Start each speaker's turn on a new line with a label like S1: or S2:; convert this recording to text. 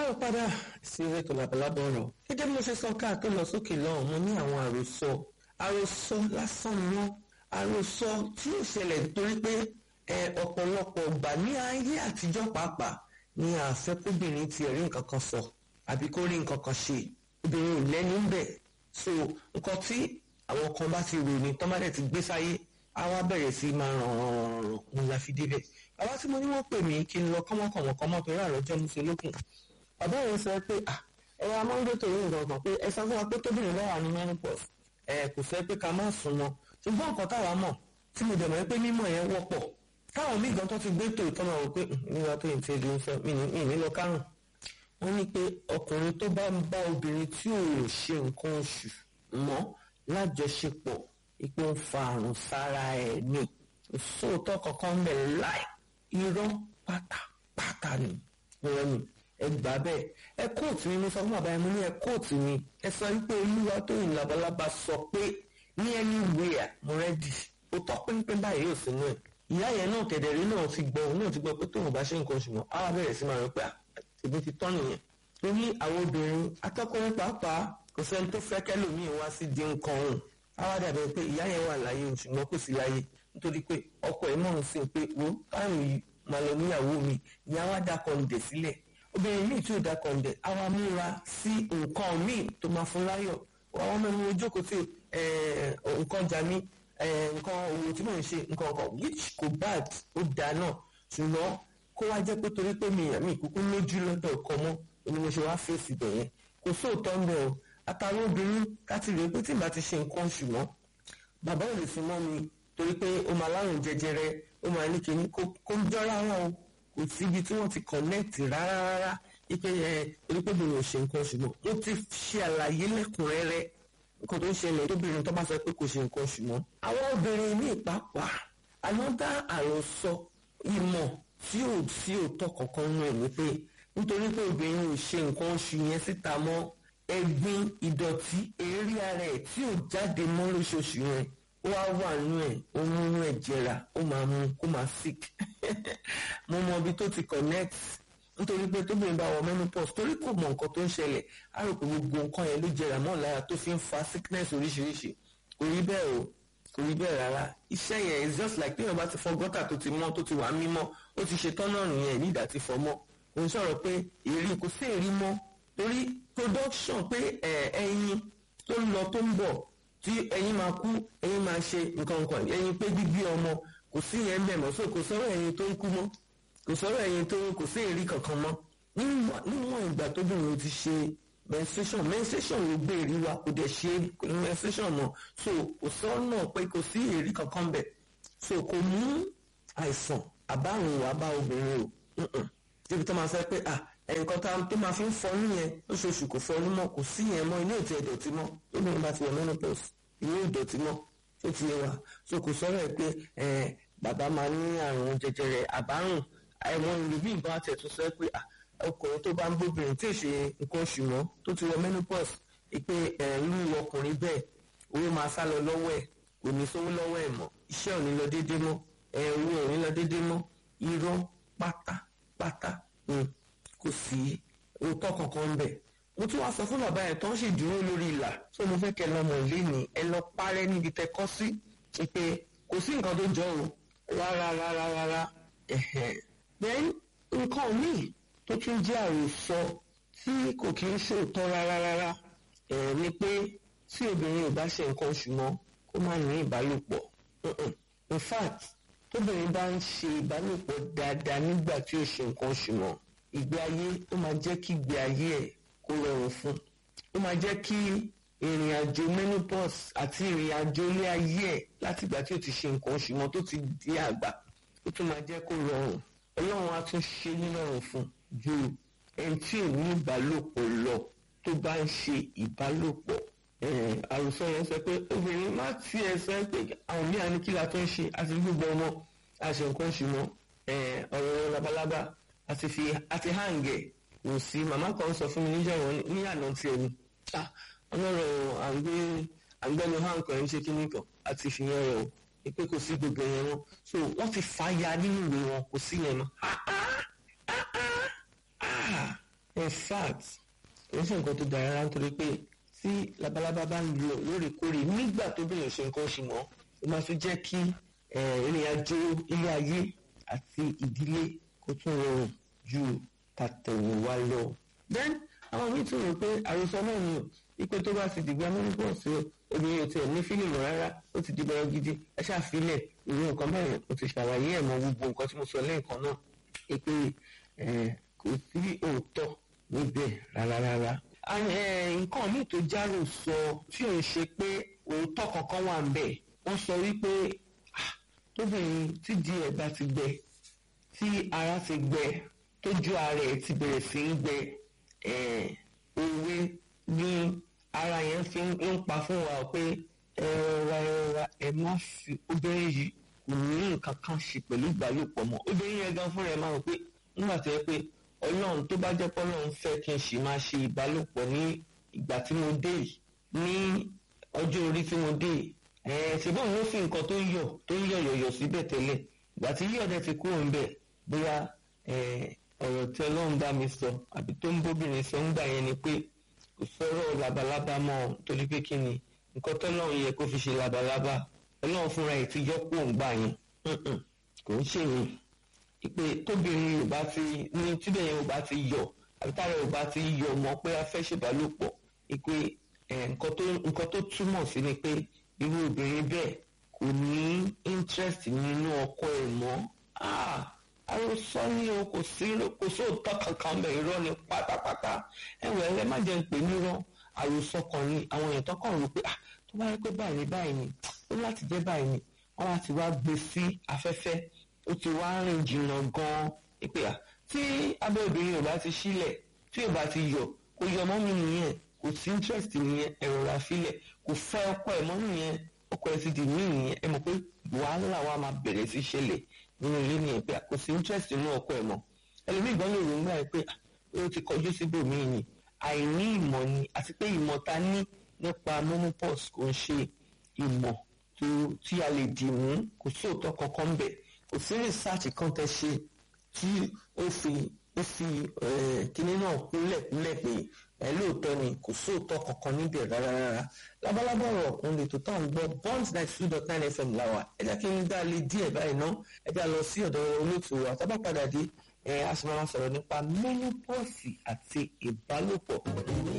S1: káàrọ̀ padà sí ètò labalábọ̀ ọ̀rọ̀ gẹ́gẹ́ bí mo ṣe sọ káà tó lọ sókè lọ́hùn mo ní àwọn àròsọ àròsọ lásán ni wọ́n àròsọ tí ó ṣẹlẹ̀ nítorí pé ọ̀pọ̀lọpọ̀ ọgbà ní ayé àtijọ́ pàápàá ni àfẹ́kóbìnrin ti rí nǹkan kan sọ àbí kó rí nǹkan kan ṣe obìnrin ò lẹ́nu ń bẹ̀ so nǹkan tí àwọn kan bá ti ròyìn tán bá dẹ̀ ti gbé sáyé á wá bẹ̀rẹ̀ sí máa ràn ràn ràn ràn mo la fi débẹ̀ bàbá tí mo ní wọ́n pè mí kí n lọ kọ́mọkànmọ́kọ́mọ́ torí àròjọ́ mi ṣe lókun bàbá yẹn sọ pé ẹ wá máa ń gbé torí nǹkan kan pé ẹ sọ fún wa pé tóbìnrin bá wà ní menopause ẹ kò fẹ́ pé ká má sùn wọn ṣùgbọ́n nǹkan táwa mọ̀ tí mo dẹ̀ mọ̀ pé mímọ̀ yẹn wọ́pọ̀ táwọn míì gan tó ti gbé tòótọ́ tọ́nà wò pé nígbà tó yìí ti di ń sọ mí ní lọ kárùn wọ́n ní pé ọkùnrin tó bá ń bá obìnrin tí ò ṣe nǹkan oṣù mọ́ lájọṣepọ̀ ipò ń fa àrùn sára ẹ̀ ní ìsóòótọ́ kankan ń bẹ̀ láì irọ́ pátápátá ni wọ́n ní ẹ gbà bẹ́ẹ̀ ẹ kóòtù mi mo sọ fún bàbá yẹn mo ní ẹ kóòtù mi ẹ sọ wípé olúwa tó yìn labalábá sọ pé ní anywhere mo rẹ́dì ó tọ́ pínpín báyìí yóò sínú ẹ̀ ìyá yẹn náà kẹ̀dẹ̀rí náà ti gbọ́ òun náà ti gbọ́ pé tóun bá ṣe nǹkan oṣù mọ́ á wá bẹ̀rẹ̀ sí máa rò pé èmi ti tọ́ nìyẹn torí àwọn obìnrin atọ́kùnrin pàápàá kò sẹ́ni tó fẹ́ kẹ́lòmíì wá sí di nǹkan òun á wá dàbẹ̀ pé ìyá yẹn wà láyé ṣùgbọ́n kò sí láyé nítorí pé ọkọ ẹ̀ mọ̀ ń sìn pé wo táwọn yìí máa lọ níyàwó mi ìyá wa dákọ̀ ń dẹ̀ sílẹ̀ obìnrin míì tí ò dákọ̀ ń dẹ̀ á wá múra sí nǹkan míì tó máa fún láyọ̀ àwọn ọmọ mi ojókòó tí nǹkan jà mí nǹkan òwò tí mò ń ṣe nǹkan ọkọ̀ which kò bad ó dáa náà ṣùgbọ́n kó wá jẹ́ pé torí pé mi àmì ìkúkú lójú lọ́dọ̀ ọkọ mọ́ ni mo ṣe wá fèsì bẹ̀ yẹn kò sóòótọ́ ń bẹ̀ o àtàwọn obìnrin káti rèé pé tí n bá ti ṣe nǹkan oṣù mọ́ bàbá ò lè fún mọ́ mi torí pé ó máa lárùn jẹjẹrẹ ó máa ní kíní kó ń jọ́ra wọn o kò síbi tí wọ́n ti connect rárá rárá ipe ẹ torí pé obìnrin ò ṣe nǹkan oṣù mọ́ mo ti ṣe àlàyé lẹ́kùnrẹ́rẹ́ nǹkan tó ń ṣẹlẹ̀ tóbìnrin tó bá sọ pé kò ṣe nǹkan oṣù mọ́ àwọn obìnrin ní ìpápá ànádá àròsọ ìmọ̀ tí ò sí òótọ́ kankan nù ẹ̀ ní pé nítorí pé obìnrin ò ṣe nǹkan oṣù yẹn síta mọ́ ẹ̀gbin ìdọ̀tí èérí ara ẹ̀ tí ò jáde mọ́ lóṣooṣù yẹn ó wá wà nínú ẹ̀ ó mú inú ẹ̀ jẹrà ó máa mú kó máa sick mo mọ ibi tó ti connect nítorí pé tóbìnrin bá wọ menopause torí kò mọ nǹkan tó ń ṣẹlẹ̀ á rò pé gbogbo nǹkan yẹn ló jẹrà mọ́ lára tó fi ń fa sickness oríṣiríṣi kò rí bẹ́ẹ̀ o kò rí bẹ́ẹ̀ rárá iṣẹ́ yẹn is just like téèyàn bá ti fọ gọ́tà tó ti mọ́ tó ti wà mímọ́ ó ti ṣe tán náà nìyẹn ní ìdá ti fọ mọ́ òun sọ̀rọ̀ pé èrí kò sí èrí mọ́ torí production pé ẹyin tó ń lọ tó ń bọ̀ tí ẹyin máa kú ẹyin máa ṣe nǹkan nǹkan ẹyin pé gbígbé ọmọ kò sí yẹn bẹ̀ mọ́ so kò sọ̀rọ̀ ẹyin tó ń kú mọ́ kò sọ̀rọ̀ ẹyin tó kò sí èrí kankan mọ́ níwọ̀n ìgbà tóbìnrin ti ṣe menstruation menstruation ló gbé èrí wa kò dẹ̀ ṣe menstruation mọ́ so kò sọ̀rọ̀ pé kò sí èrí kankan bẹ̀ so kò mú àìsàn àbárùn wà bá obìnrin o débi tó máa fẹ́ pé ah nǹkan tá tó máa fi ń fọnú yẹn lóṣooṣù kò fọnú mọ́ kò sí yẹn mọ́ ilé ìtì ìdọ̀tí mọ́ lóbìnrin bá ti wọ menopause ilé ìdọ̀tí mọ́ tó ti wà so kò sọ̀rọ̀ ẹ̀ pé bàbá máa ní àrùn jẹjẹrẹ àbárùn àwọn ìlú bí nǹkan àti ẹ̀tún sọ pé ọkùnrin tó bá ń bóbìnrin tí ì ṣe nǹkan oṣù mọ́ tó ti wọ menopause pé irú ọkùnrin bẹ́ẹ̀ owó máa sá lọ lọ́wọ́ ẹ̀ kò ní sówó lọ́wọ́ ẹ̀ mọ́ iṣẹ́ ò ní lọ déédéé mọ́ owó ò ní lọ déédéé mọ́ irọ́ pátápátá kò sí òótọ́ kankan ń bẹ̀. mo tún wá sọ fún bàbá yẹn tó ń ṣe dúró lórí ìlà tó mo fẹ́ kẹ́ lọ́mọ ilé ni ẹ lọ parẹ́ níbi tẹ kọ́ sí pé kò sí nǹkan tó jọ o rárá rárá rárá then nǹkan míì tó tún jẹ́ àròsọ tí kò kí ń ṣòótọ́ rárá rárá ni pé tí obìnrin ò bá ṣe nǹkan oṣù mọ́ kó má ní ìbálòpọ̀ in fact tóbìnrin bá ń ṣe ìbálòpọ̀ dáadáa nígbà tí ó ṣe nǹkan oṣù mọ́ ìgbé ayé ó máa jẹ́ kí ìgbé ayé ẹ̀ kó rọrùn fún ó máa jẹ́ kí ìrìn àjò menopause àti ìrìn àjò ilé ayé ẹ̀ láti ìgbà tí ó ti ṣe nǹkan oṣù mọ́ tó ti di àgbà ó tún máa jẹ́ kó rọrùn ọlọ́run á tún ṣe nírọ̀rùn fún ju ẹni tí ò ní ìbálòpọ̀ lọ tó bá ń ṣe ìbálòpọ̀ àròsọ yẹn sọ pé obìnrin má tiẹ̀ sọ pé àwọn míì ní kí la tó ń ṣe àti gbogbo ọmọ àṣẹ nǹkan oṣù mọ́ ọ̀rọ̀ labalábá àti fi àti hàǹgẹ̀ kò sí màmá kan sọ fún mi níjọ́ wọn ní àná tiẹ̀ ni ọlọ́rọ̀ àgbé àgbẹ̀nu hàǹkọ̀ ẹ̀ ń ṣe kíní kan àti fi yẹn rẹ̀ o pé kò sí gbogbo yẹn wọn so wọ́n ti fa ya nínú ìwé wọn kò sí yẹn mọ́ in fact kò sí nǹkan tó dára rárá nítorí pé tí labalábá bá ń lọ lóòrèkóòrè nígbà tó bẹ̀rẹ̀ ṣe nǹkan oṣù mọ́ ó máa fi jẹ́ kí ìrìn àjò ilé ayé àti ìdílé kó tún rọrùn ju tàtẹ̀wò wa lọ. then àwọn míì tún rò pé àròsọ náà ni ipe tó bá ti dìgbà menopause obìnrin ò tiẹ̀ ní fílìmù rárá ó ti di bọ́rọ̀ gidi ẹ ṣàfilẹ̀ ìwé nǹkan bẹ́ẹ̀ o ti ṣàlàyé ẹ̀ mọ́ gbogbo nǹkan tí mo sọ lẹ́ẹ̀kan náà pé kò sí òótọ́ níbẹ̀ rárá rárá. nǹkan míì tó járò sọ tí ò ń ṣe pé òótọ́ kankan wà ń bẹ̀ wọ́n sọ wípé tóbìnrin tí di ẹ̀ bá ti gbẹ tí ara ti gbẹ tójú ara ẹ̀ ti bẹ̀rẹ̀ sí í gbẹ òwe ní ara yẹn fi ń pa fún wa pé ẹ̀rọra ẹ̀rọra ẹ̀ má fi obìnrin yìí kò ní nǹkan kan ṣe pẹ̀lú ìbálòpọ̀ mọ́ obìnrin yẹn gan fúnra ẹ̀ máa rò pé nígbà tó yẹ pé ọlọ́run tó bá jẹ́ pé ọlọ́run fẹ́ kí n sì máa ṣe ìbálòpọ̀ ní ìgbà tí mo dé yìí ní ọjọ́ orí tí mo dé yìí ṣùgbọ́n mo fi nǹkan tó ń yọ̀ tó ń yọ̀ yọ̀yọ̀ síbẹ̀ tẹ́lẹ̀ ìgbà tí yíyọ̀ dẹ̀ ti kúrò ń bẹ̀ bóyá ọ̀rọ̀ tí ọlọ́run bá mi sọ àbí tó ń bóbìnrin sọ ń gbà yẹn ni pé kò sọ̀rọ̀ labalábá mọ́ torí pé kí ni nǹkan tọ́lọ́run yẹ kó fi ṣe labalábá ọlọ́run fúnra ẹ̀ ti yọ kó ń gbà yẹn kò ń ṣe yẹn ìpè tóbìnrin yorùbá ti ní tíbẹ̀ yẹn yorùbá ti yọ àbí tára yorùbá ti yọ mọ́ pé a fẹ́ ṣèbálòpọ̀ ìpè nǹkan tó túmọ̀ sí ni pé irú obìnrin bẹ́ẹ̀ kò ní interest nínú ọkọ ẹ̀ mọ́ àròsọ ni o kò sí kò sóòótọ́ kankan bẹ̀ irọ́ ni pátápátá ẹ̀wẹ̀ ẹ má jẹ́ ń pè nírọ́ àròsọ kan ni àwọn èèyàn tó kàn rò pé tó bá yẹ pé báyìí ni báyìí ni ó láti jẹ́ báyìí ni wọ́n láti wá gbé sí afẹ́fẹ́ ó ti wá rìn jìnnà gan-an pé à tí abẹ́ obìnrin ò bá ti sílẹ̀ tí ò bá ti yọ kò yọ mọ́ mi nìyẹn kò sí interest nìyẹn ẹ̀rọ ra sílẹ̀ kò fẹ́ ọkọ ẹ̀ mọ́ nìyẹn ọkọ ẹ̀ ti di mí nìyẹn ẹ mọ̀ pé wàhálà wa máa bẹ̀rẹ̀ sí ṣẹlẹ̀ nínú ilé nìyẹn pé kò sí interest nínú ọkọ ẹ̀ mọ́ ẹlòmíì gan lè rògbà ẹ pé ó ti kọjú síbòmíì ni àìní ìmọ̀ ni àti pé ìmọ̀ ta ní nípa menopause kò ń ṣe ìmọ̀ tí a lè dì mú kò sí òótọ́ kankan bẹ̀ kò sí research kan tẹ́ ṣe tí ó fi ó fi kinní náà kúnlẹ̀ kúnlẹ̀ pé ẹ lóòótọ́ ni kò sóòótọ́ kankan níbẹ̀ rárá rárá labalábá ọ̀rọ̀ òun lè tó tán gbọ́ bond ninety two dot nine fm làwà ẹ jẹ́ kí n dá lé díẹ̀ báyìí ná ẹ jẹ́ lọ sí ọ̀dọ̀ olóòtú wa tá bá padà dé ẹ a sì máa sọ̀rọ̀ nípa menopause àti ìbálòpọ̀